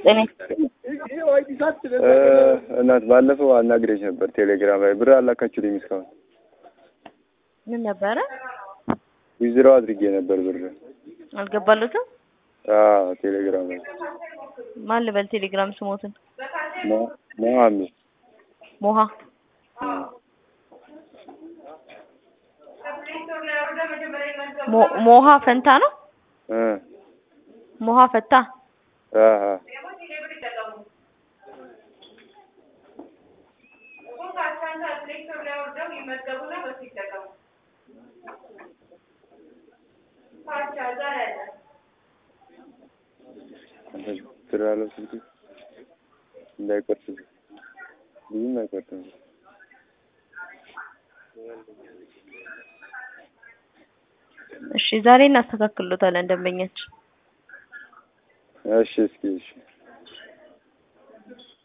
ጤና እናት ባለፈው አናግሬሽ ነበር ቴሌግራም ላይ ብር አላካችሁልኝ እስካሁን ምን ነበረ? ዊዝድሮ አድርጌ ነበር ብር አልገባሉትም። አዎ ቴሌግራም ላይ ማን ልበል? ቴሌግራም ስሞትን ሞ- ሞሀሚ ሞሃ ሞ- ሞሃ ፈንታ ነው። እ ሞሃ ፈታ አሀ ብር አለው ስልክ እንዳይቆርጥ ብዙም አይቆርጥም። እሺ ዛሬ እናስተካክሎታለን ደንበኛችን እሺ እስኪ እሺ